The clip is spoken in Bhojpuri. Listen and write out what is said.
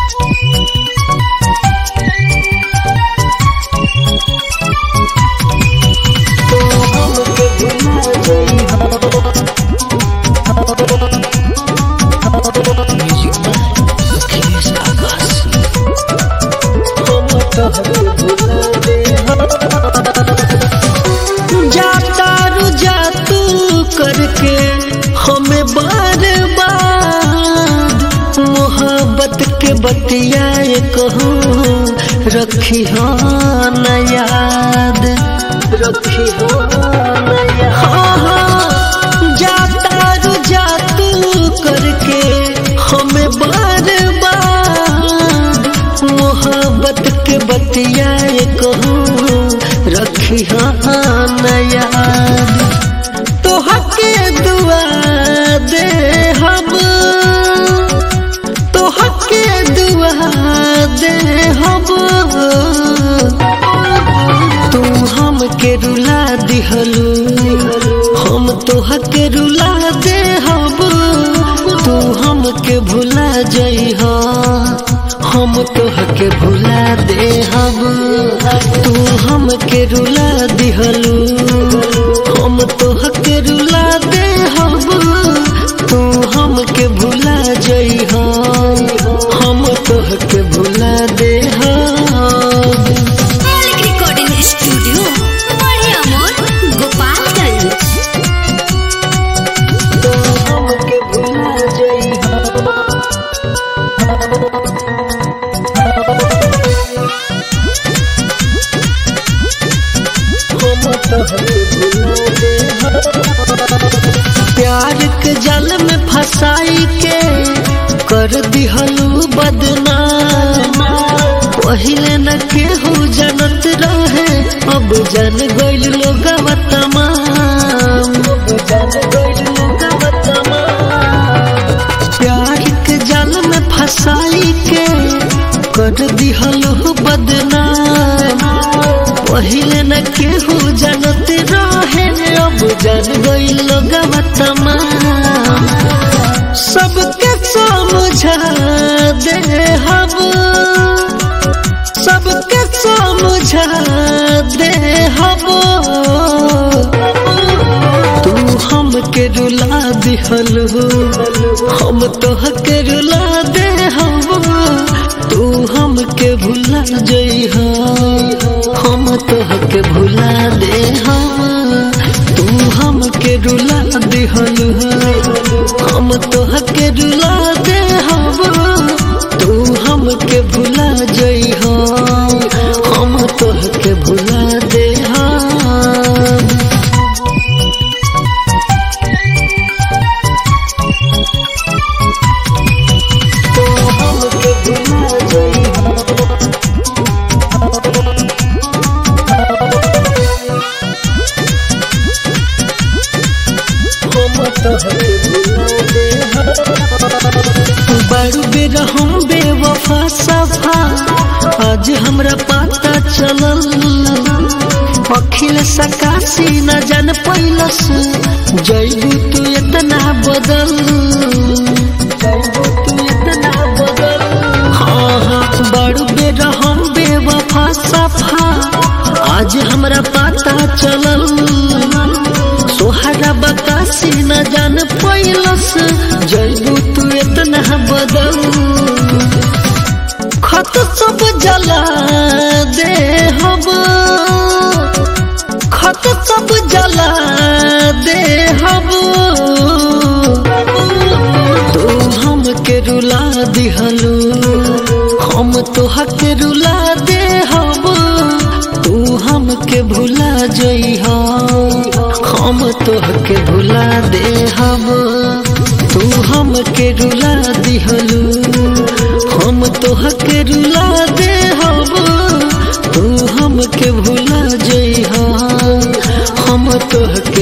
जाता रुजा तू करके हमें बार बार मोहब्बत के बतियाए कहूँ रखी हो न याद रखी हो न याद जाता रुजा तू करके हमें बार बार मोहब्बत के बतियाए कहूँ रखी न याद तोहके दुआ दे हम तोहके दुआ दे हम तू हमके रुला दिहलू हम तोहके रुला दे हम तू हमके भुला जइह हम तोहके भुला दे हम तू हमके रुला दिहलू हम तोहके रुला दे हम तू हमके भुला जइह हम तोहके भुला दे हम मौलिक रिकॉर्डिंग स्टूडियो बड़े अमोर गोपालगंज तू हमके भुला जइह हम तोहके भुला दे प्यार के जल में फंसाई के कर दिहलू बदनाम पहिले न केहू जनत रहे अब जन गइल लोग तमाम प्यार के जल में फंसाई के कर दिहलू बदनाम पहिले न केहू जनत रहे अब जन गइल लोग तमाम सबके समझा दे हम सबके समझा दे हम तू हमके रुला दिहल हम तोहके रुला दे हम तू हमके भुला जइह हम तोहके भुला दे हम तू हमके रुला दिहल हम तोहके रुला दे हम तू हमके भुला जइह हम तोहके भुला दे हम तू हमके भुला जइह हम तोहके भुला दे बड़ू बेरा हम बेवफा सफा आज हमरा पता चलल अखिल सकाशी न जान पैलस जैबू तू इतना बदल जैबू तू इतना बदल हाँ हाँ बड़ू बेरा हम बेवफा सफा आज हमरा पता चलल सोहरा बकासी न जान पैलस जैबू तू इतना बदल खत सब जला दे हम खत सब जला दे हम तू हमके रुला दिहलू हम तोहके रुला दे हम तू हमके भुला जइह हम तोहके भुला दे हम तू हमके रुला दिहलू हम तोहके रुला दे हम तू हमके भुला जइह हम तोहके